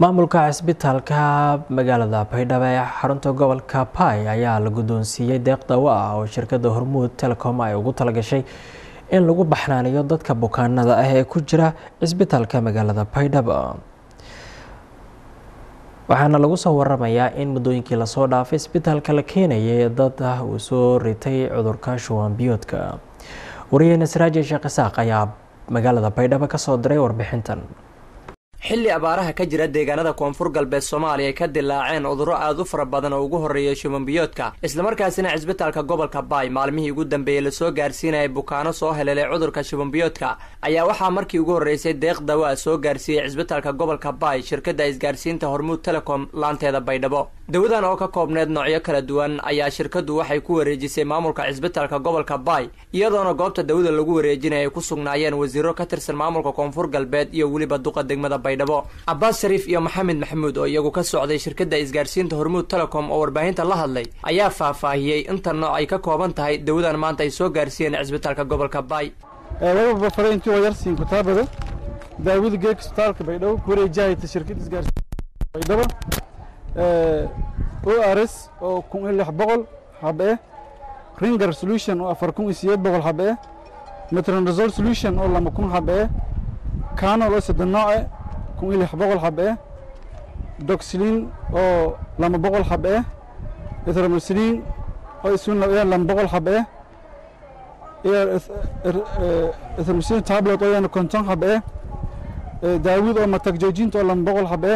maamulka cisbitaalka magaalada baydhabo ee xarunta gobolka bai ayaa la guddoonsiiyey deeq dawo ah oo shirkadda hormuud telecom ay ugu talagashay in lagu baxnaaniyo dadka bukaanada ah ee ku jira cisbitaalka magaalada baydhabo waxaana lagu soo waramayaa in muddooyinkii lasoo dhaafay isbitaalka la keenayay dad ah uu soo ritay cudurka shuwan biyoodka wariyeyne saraaji sheekh isaaq ayaa magaalada baydhabo kasoo diray warbixintan xilli abaaraha ka jira deegaanada koonfur galbeed soomaaliya ay ka dilaaceen cudurro aad u fara badan oo ugu horreeyay shubanbiyoodka islamarkaasina cisbitaalka gobolka baay maalmihii ugu dambeeyey lasoo gaarsiinayay bukaano soo heleelay cudurka shubanbiyoodka ayaa waxaa markii ugu horreysay deeq dawa soo gaarsiiyey cisbitaalka gobolka baay shirkadda isgaarsiinta hormuud telecom laanteeda baydhabo dawadan oo ka koobneed noocyo kala duwan ayaa shirkaddu waxay ku wareejisay maamulka cisbitaalka gobolka baay iyadoona goobta dawada lagu wareejinaya ay ku sugnaayeen wasiiro ka tirsan maamulka koonfur galbeed iyo weliba duqa degmada baydhabo cabbaas shariif iyo maxamed maxamuud oo iyagu ka socday shirkadda isgaarsiinta hormuud telecom oo warbaahinta la hadlay ayaa faahfaahiyey inta nooc ay ka kooban tahay dawadan maanta ay soo gaarsiiyeen cisbitaalka gobolka baay lababa farayntii oo yarsiin kutaabada daawada geeg isbitaalka baydhabo ku wareejahayta shirkadda isgaarsiinta baydhabo o r s oo kun iyo lix boqol xab eh ringer solution oo afar kun iyo sideed boqol xab eh metronazol solution oo lama kun xab eh canol oo saddex nooc eh kun iyo lix boqol xab eh doxlin oo lama boqol xab eh erythromycin oo isuna lama boqol xab eh erythromycin tablet oo yana konton xab eh daawud oo matag joojinta oo lama boqol xab eh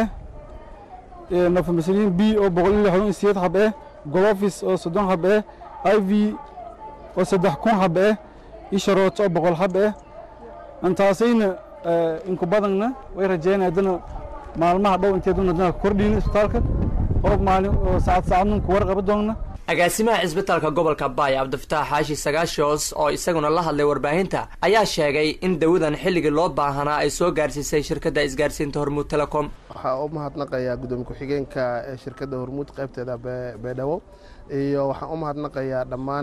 nofamycin b oo boqol iyo lixdan iyo sideed xab eh golofis oo soddon xab eh i v oo saddex kun xab eh isharoot oo boqol xab eh intaasayna inku badanna way rajeynaya haddana maalmaha dhow inteeduna haddana kordhiyna isbitaalka oo maalin oo saacad saacadna ku warqaba doonna agaasimaha cisbitaalka gobolka baay cabdifataax xaashi sagaashoos oo isaguna la hadlay warbaahinta ayaa sheegay in dawadan xilligii loo baahanaa ay soo gaarsiisay shirkadda isgaarsiinta hormuud telecom waxaa u mahadnaqayaa gudoomiye ku-xigeenka ee shirkadda hormuud qaybteeda baydhabo iyo waxaan u mahadnaqayaa dhammaan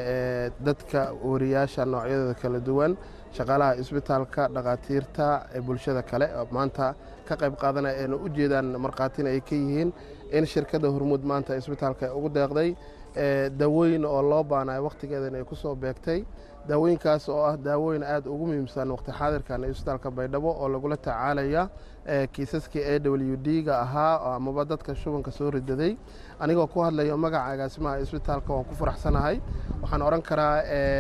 dadka wariyaasha noocyadooda kala duwan shaqaalaha isbitaalka dhakhaatiirta ee bulshada kale oo maanta ka qayb qaadanaya eena u jeedaan markhaatina ay ka yihiin in shirkadda hormuud maanta isbitaalka ay ugu deeqday daawooyin oo loo baanayo wakhtigeedana ay ku soo beegtay daawooyinkaas oo ah daawooyin aad ugu muhiimsan waqti xaadirkan isbitaalka baydhabo oo lagula tacaalaya kiisaskii a w d ga ahaa amaba dadka shubanka soo ridaday anigoo ku hadlayo magaca agaasimaha isbitaalka waan ku faraxsanahay waxaan odhan karaa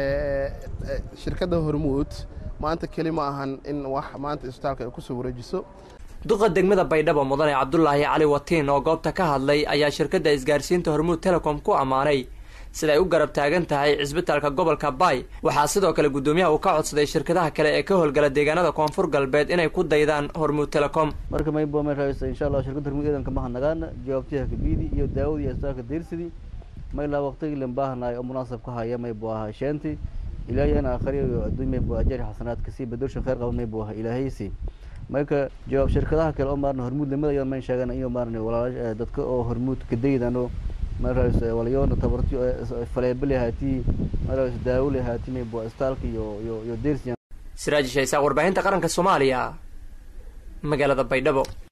shirkadda hormuud maanta keli ma ahan in wax maanta isbitaalka ay kusoo wareejiso duqa degmada baydhabo mudane cabdulaahi cali watiin oo goobta ka hadlay ayaa shirkadda isgaarsiinta hormuud telecom ku ammaanay sida ay u garab taagan tahay cisbitaalka gobolka baay waxaa sidoo kale guddoomiyaha uu ka codsaday shirkadaha kale ee ka howlgala deegaanada koonfur galbeed inay ku daydaan hormuud telecom marka maybo may raaysa insha allah shirkadda hormuud eedanka mahadnagaana jawaabtiha kabiidi iyo daawada iyo isbitaalka diirsidii maylaa waqtigii lan baahanaay oo munaasab ka haya maybu ahaa sheenti ilaahay ana akhriyo iyo adduun maybu ajari xasanaadka sii badorshan khayr qaba maybu ahaa ilaahaysi marka jawaab shirkadaha kale oo maarna hormuud lamada ayaa mayn sheegan iyo maarna walaalash dadka oo hormuud kadaydano maras walayoona tabartiyo faleebali haatii maras daawole haatii maybu istaalka iyo iyo iyo dersi siraaji shaysaa warbaahinta qaranka soomaaliya magaalada baydhabo